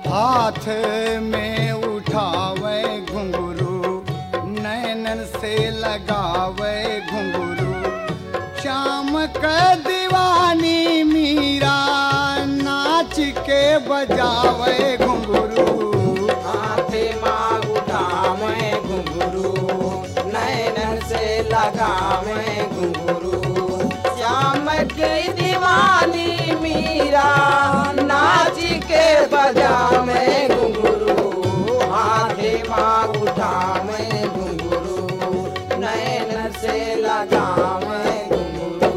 हाथ में उठावे घुंघरू नैनन से लगावे घुंघरू शाम का दीवानी मीरा नाच के बजावे घुंघरू हाथे माँ उठावे घुंघरू नैनन से लगावे घुंघरू श्याम के दीवानी मीरा नाच के बजावे घुंघरू हाथे माँ उठावे घुंघरू नैनन से लगावे घुंघरू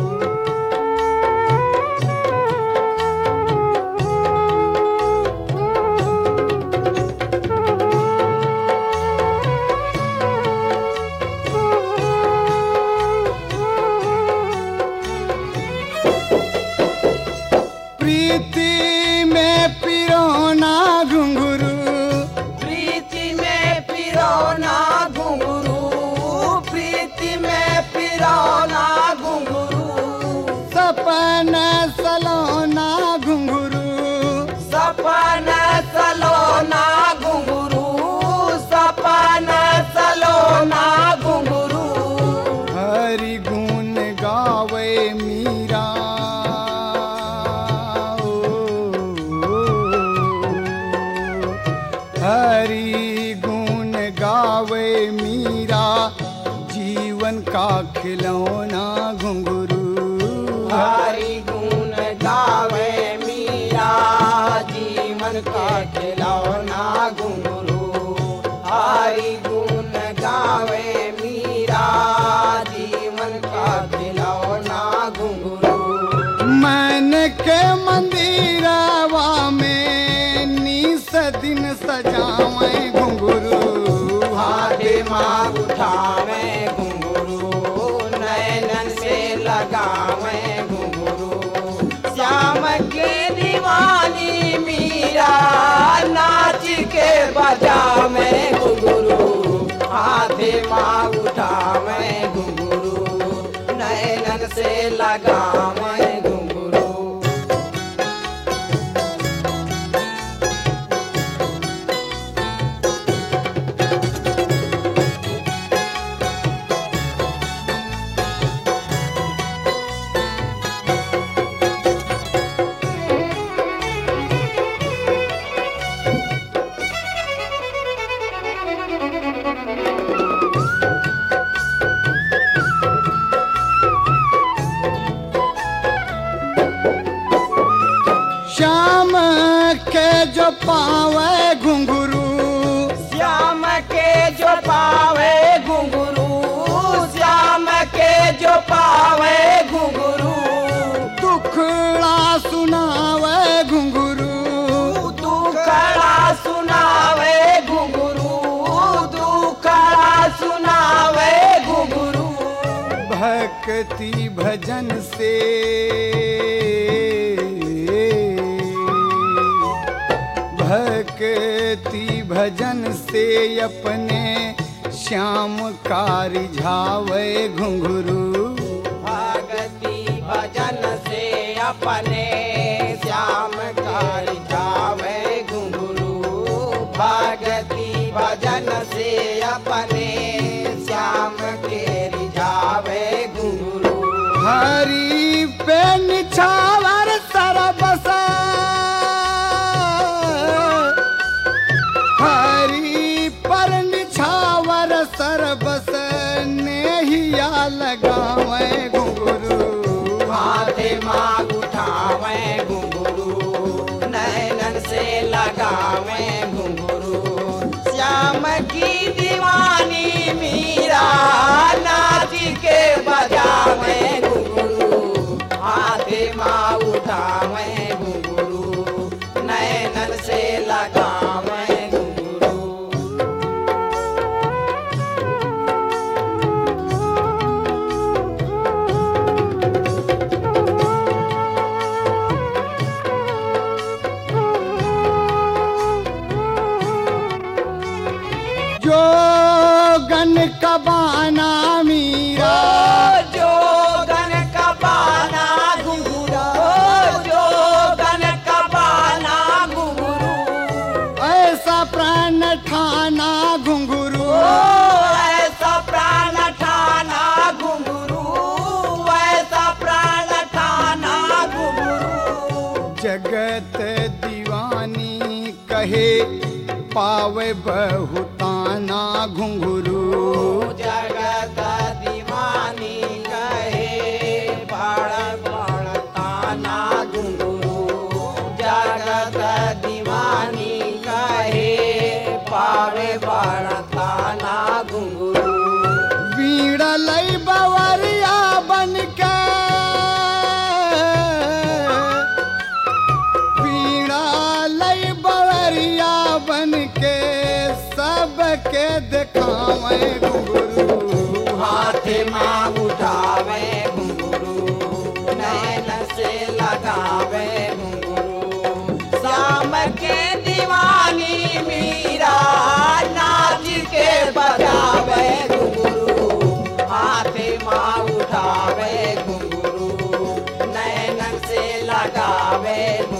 प्रीति में पिरोना घुंघरू प्रीति में पिरोना घुंघरू प्रीति में पिरोना घुंघरू सपन सलोना घुंघरू सपन सलोना घुंघरू सपन सलोना घुंघरू हरि गुण गावे मीरा हरि गुण गावे मीरा जीवन का खिलौना घुंघरू हरि गुण गावे मीरा जीवन का खिलौना घुंघरू हरि गुण गावे मीरा जीवन का खिलौना घुंघरू मन के मंदिरवा में निस दिन सजावे घुंघरू हाथे माँ उठावे घुंघरू नैनन से लगावे घुंघरू श्याम के दीवानी मीरा नाच के बजावे घुंघरू हाथे माँ उठावे घुंघरू नैनन से लगावे घुंघरू श्याम के जो पावे घुंघरू श्याम के जो पावे घुंघरू श्याम के जो पावे घुंघरू दुखड़ा सुनावे घुंघरू तू खड़ा सुनावे घुंघरू तू खड़ा सुनावे घुंघरू भक्ति भजन से भक्ति भजन से अपने श्याम का रिझावे घुंघरू भगति भजन से अपने श्याम कर जावे घुंघरू भगति भजन से अपने श्याम के रिझावे घुंघरू हरि पे निछावर सरबस हरि पर निछावर सरबस नेहिया लगावे घुंघरू हाथे माँ उठावे घुंघरू नैनन से लगावे घुंघरू श्याम की दीवानी मीरा नाच के बजावे घुंघरू हाथे माँ उठावे घुंघरू नैनन से लगावे घुंघरू जो गन कबाना मीरा जो गन का पाना घुंघरू जो गन का पाना घुंघरू जगत दीवानी कहे पावे बहुताना घुंघरू जगत दीवानी कहे बड़ बड़ ताना घुंघरू जगत दीवानी कहे पावे बड़ ताना घुंघरू वीणा लई बवरिया बन के वीणा लई बवरिया बन के सबके दिखावे घुंघरू हाथ माँ उठावे घुंघरू नैन से लगावे घुंघरू शाम के दीवानी मीरा नाच के बजावे घुंघरू हाथ माँ उठावे घुंघरू नैन से लगावे घुंघरू